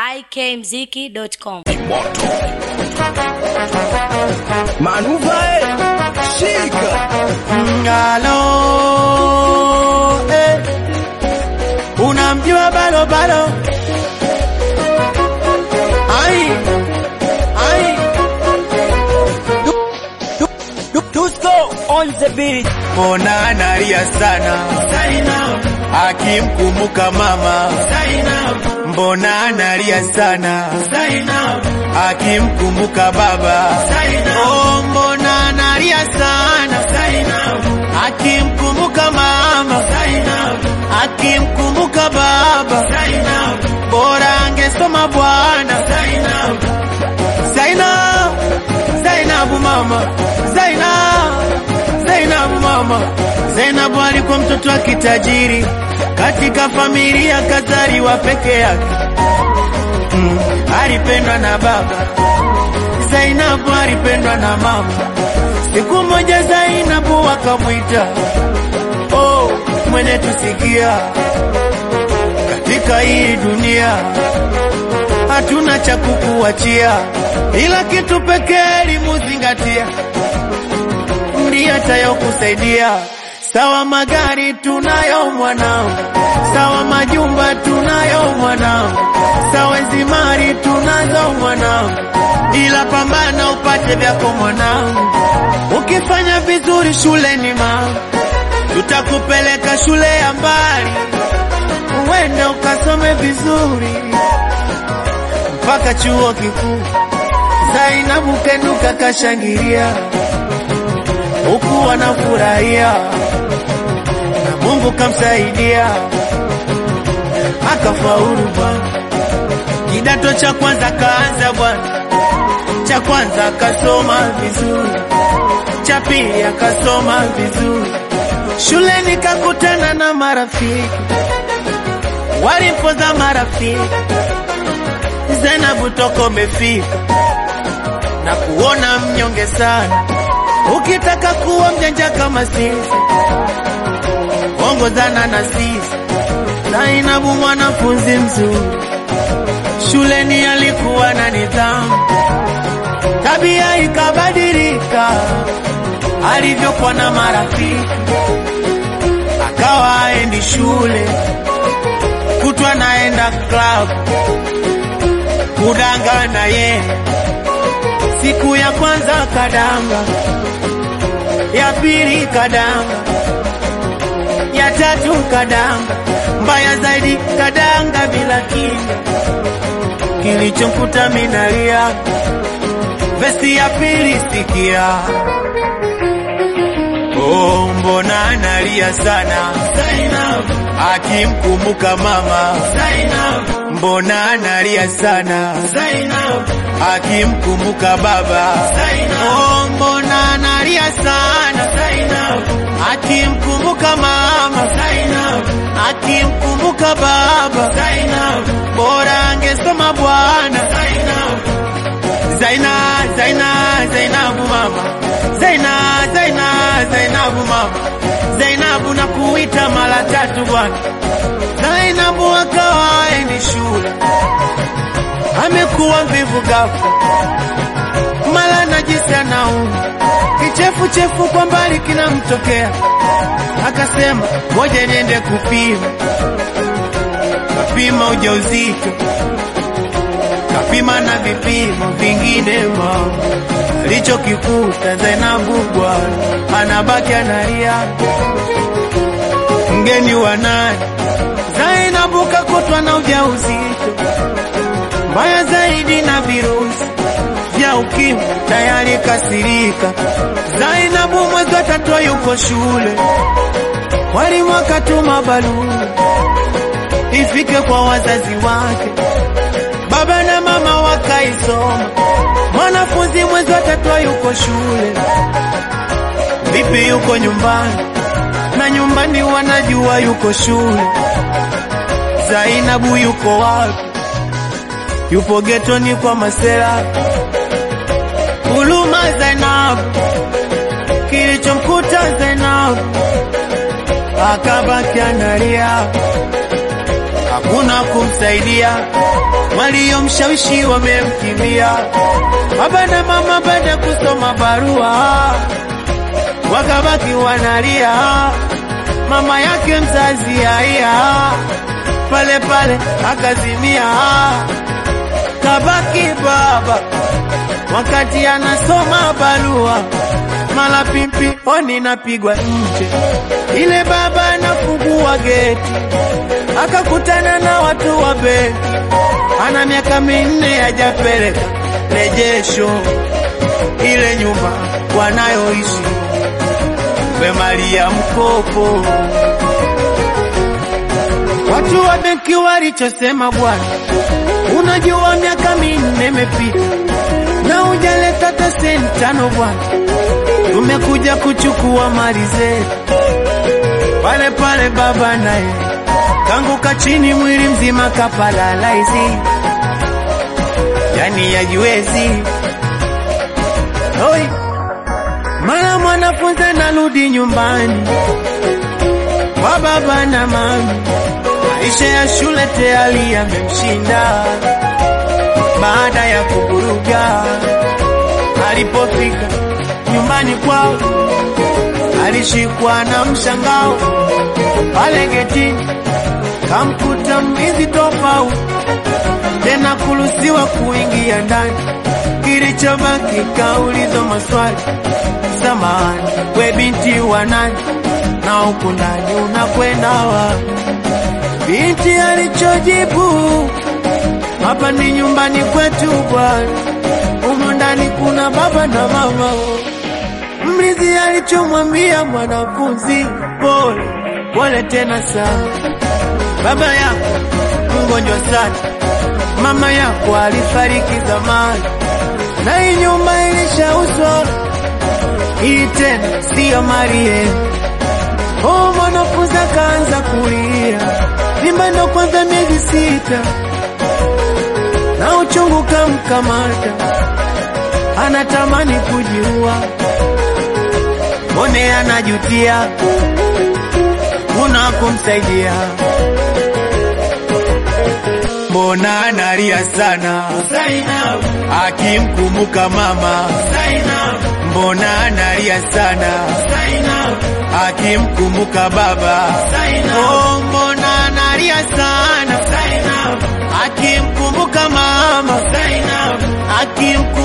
ikmziki.com. Manuva eh, shika Ngalo eh, unamjua balo balo ai ai Du- du- du- Dusko on the beat Mbona analia sana Zainab akimkumbuka mama Zainab Mbona analia sana Zainab akimkumbuka baba Zainab Oh mbona analia sana Zainab akimkumbuka mama Zainab akimkumbuka baba Zainab bora angesoma bwana Zainab Zainab Zainabu mama Zainab Zainabu mama Zainabu alikuwa mtoto wa kitajiri katika familia kazaliwa peke yake mm, alipendwa na baba Zainabu alipendwa na mama siku moja Zainabu akamwita oh, mwenye tusikia katika hii dunia hatuna cha kukuachia, ila kitu pekee elimu zingatia, ndiyo tayokusaidia. Sawa magari tunayo mwanangu, sawa majumba tunayo mwanangu, sawa zimari tunazo mwanangu, ila pambana upate vyako mwanangu. Ukifanya vizuri shuleni mama, tutakupeleka shule ya mbali, uende ukasome vizuri mpaka chuo kikuu. Zainabu kenuka kashangilia, huku wanafurahia na Mungu kamsaidia akafaulu bwana. Kidato cha kwanza kaanza bwana, cha kwanza akasoma vizuri, cha pili akasoma vizuri, shuleni kakutana na marafiki, walipoza marafiki Zainabu toko umefika na kuona mnyonge sana, ukitaka kuwa mjanja kama sisi, ongozana na sisi. Zainabu mwanafunzi mzuri, shuleni alikuwa na nidhamu, tabia ikabadilika alivyokuwa na marafiki, akawa aendi shule, kutwa naenda club kudanga na ye. Siku ya kwanza kadanga, ya pili kadanga, ya tatu kadanga, mbaya zaidi kadanga bila kinga. Kilichomkuta minalia, vesi ya pili sikia. Oh, mbona analia sana Zainab akimkumbuka mama Zainab mbona analia sana Zainab akimkumbuka baba Zainab oh, mbona analia sana Zainab akimkumbuka mama Zainab akimkumbuka baba Zainab bora angesoma bwana Zainab Zaina Zaina Zainabu mama Zaina Zaina Zainabu mama Zainabu na kuita mara tatu bwana Zainabu akawa aendi shule, amekuwa mvivu ghafla, mara najisi anauma, kichefuchefu kwa mbali kinamtokea, akasema ngoja niende kupima. Kapima ujauzito, kapima na vipimo vingine, mama alichokikuta Zainabu bwana anabaki analia, mgeni wa nani? Zainabu kakutwa na ujauzito mbaya zaidi na virusi vya ukimwi tayari kasirika. Zainabu mwezi wa tatu yuko shule, walimu wakatuma barua ifike kwa wazazi wake, baba na mama wakaisoma. Mwanafunzi mwezi wa tatu yuko shule, vipi yuko nyumbani? Na nyumbani wanajua yuko shule. Zainabu yuko wapi? Yupo getoni kwa masela. Huluma Zainabu, kilichomkuta Zainabu akabaki analia, kuna kumsaidia, waliomshawishi wamemkimbia. Baba na mama baada kusoma barua wakabaki wanalia, mama yake mzazi haya pale pale akazimia, kabaki baba wakati anasoma barua, mala pimpi oni napigwa nje, ile baba anafungua geti akakutana na watu wa benki, ana miaka minne hajapeleka rejesho ile nyumba wanayoishi mali ya mkopo. Watu wa benki walichosema, bwana, unajua miaka minne imepita na hujaleta hata senti tano bwana, tumekuja kuchukua mali zetu. Pale pale baba naye kanguka chini, mwili mzima kapalalaisi, yani yajiwezi Oi, mara mwanafunzi anarudi nyumbani kwa baba na mama, maisha ya shule tayari yamemshinda. Baada ya kuburuga, alipofika nyumbani kwao alishikwa na mshangao. Pale getini kamkuta mwizi tofauti, tena kuruhusiwa kuingia ndani. Kilichobaki kaulizwa maswali, samahani, we binti wa nani na huku ndani unakwenda wapi? Binti alichojibu, hapa ni nyumbani kwetu bwana, humu ndani kuna baba na mama. Mlinzi alichomwambia mwanafunzi, pole pole tena sana, baba yako mgonjwa sana, mama yako alifariki zamani, na hii nyumba ilishauzwa, hii tena siyo mali yenu. Oh, mwanafunzi akaanza kulia, mimba ndo kwanza miezi sita, na uchungu kamkamata, anatamani kujiua, mone anajutia, kuna kumsaidia, mbona analia sana akimkumbuka mama, mbona analia sana akimkumbuka baba, oh, mbona analia sana akimkumbuka mama, akimkumbuka